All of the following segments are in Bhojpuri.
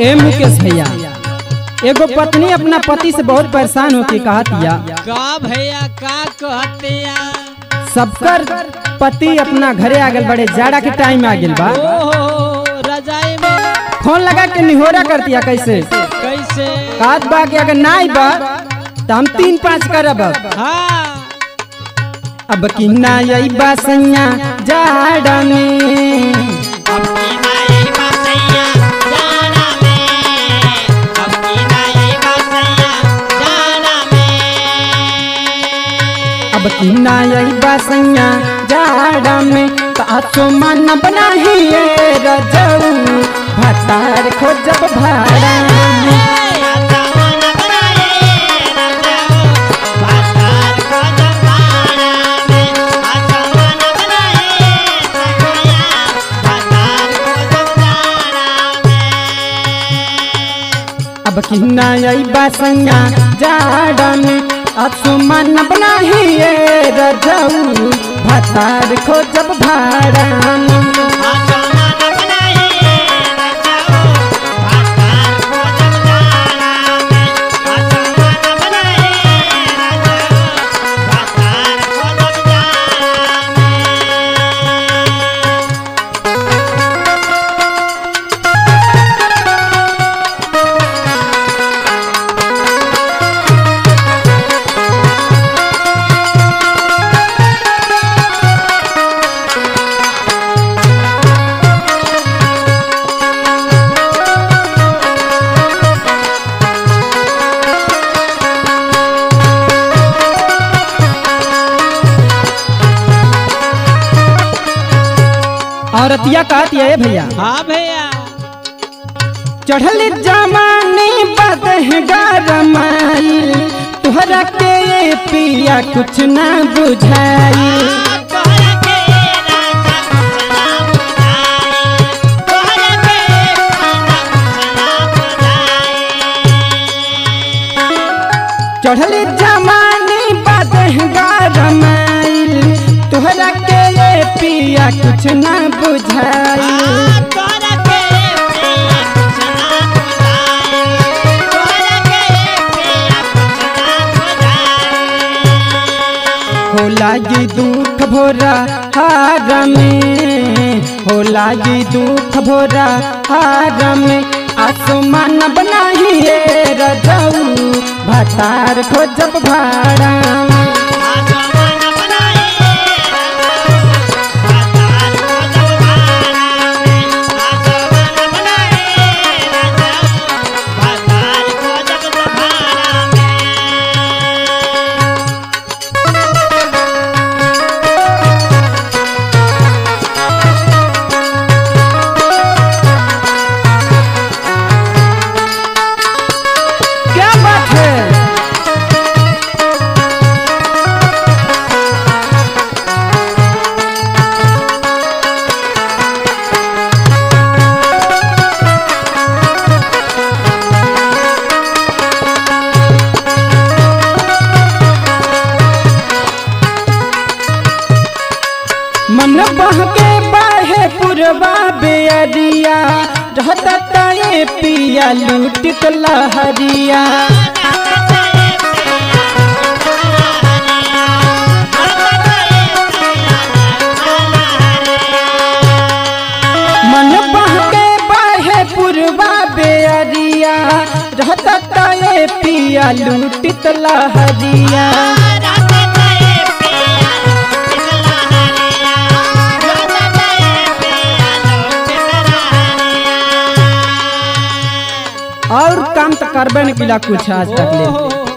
ए मुकेश भैया एगो पत्नी अपना पति से बहुत परेशान होके कहतिया का भैया का कहते या सबकर पति अपना घरे आ गल बड़े जाड़ा के टाइम आ गल बा ओहो रजाई में फोन लगा के निहोरा करतिया कैसे कैसे कात बा के अगर ना आई बा तो हम तीन पाँच करब अब। हाँ अब कि ना आई बा सैया जाड़ा में अब कि ना आई बा सैया जाड़ा में तो आसो मन बनाही रजऊ भतार खोजब भाड़ा में अब कि ना आई बा सैया जाड़ा में आसो मन बनाही रजऊ भतार खोजब भाड़ा में औरतिया कहती है भैया हाँ भैया चढ़ल जमाने बदह गरमाई तुहरा के ये पिया कुछ ना बुझाई चढ़ल जमाने बदह गरमाई तुहरा के ये पिया कुछ ना बुझाई होला जी दुख भोरा हार में होला जी दुख भोरा हार में आसमान बनाही रजऊ भतार खोजब भाड़ा में क्या बात है मन बहके बाहे पुरवा बेअरिया रहता ताए पिया लूटित लहरिया मन बहके बाहे पुरवा बेअरिया रहता ताए पिया लूटित लहरिया और काम तो करबे न किला कुछ आज तक ले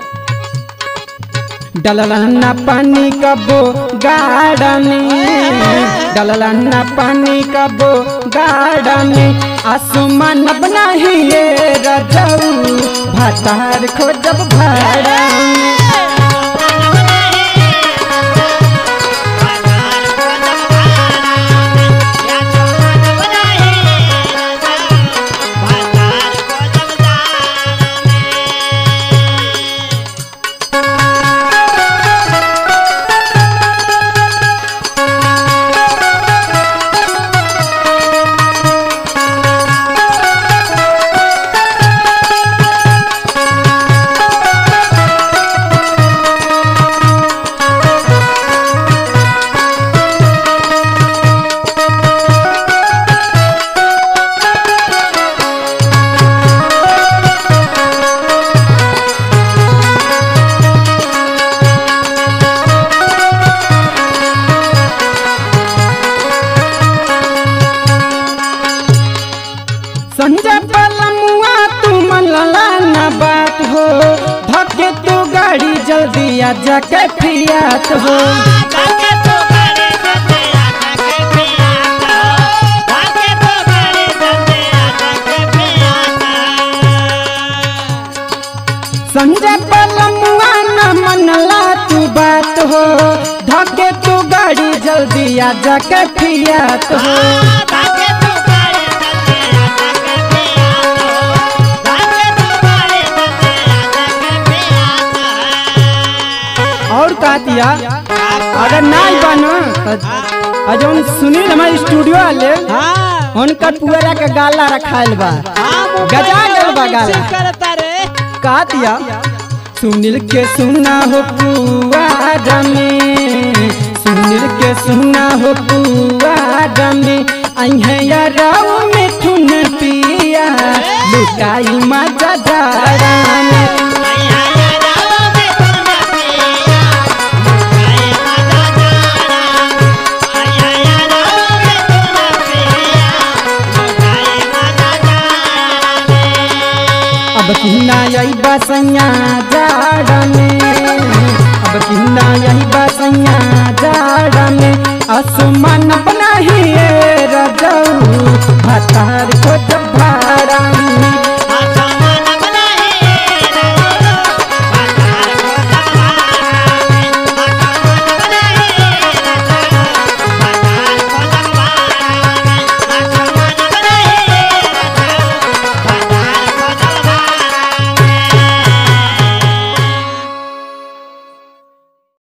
डललन्ना पानी कबो गाड़नी डललन्ना पानी कबो गाड़नी आसमान बनाही रजऊ भातार खोजब भाड़ा जाके फियात हो संजय पलमुआ न मनला तू बात हो धके तू गाड़ी जल्दी आ जाके फियात हो और का दिया अगर नहीं बनो तो जौन सुनील हमारे स्टूडियो वाले हाँ उनका पुअरा के गाला रखायल बा हाँ, मोबाइल गजा गल बा में गाला। से करता रे का दिया सुनील के सुना हो पुआरा में सुनील के सुना हो पुआरा में अहिया राव में ठुन पिया लुकाई मजा जाड़ा में अब किन्ना यही बसैया जाड़ा में अब किन्ना यही बसैया जाड़ा में आसमान बना ही रजऊ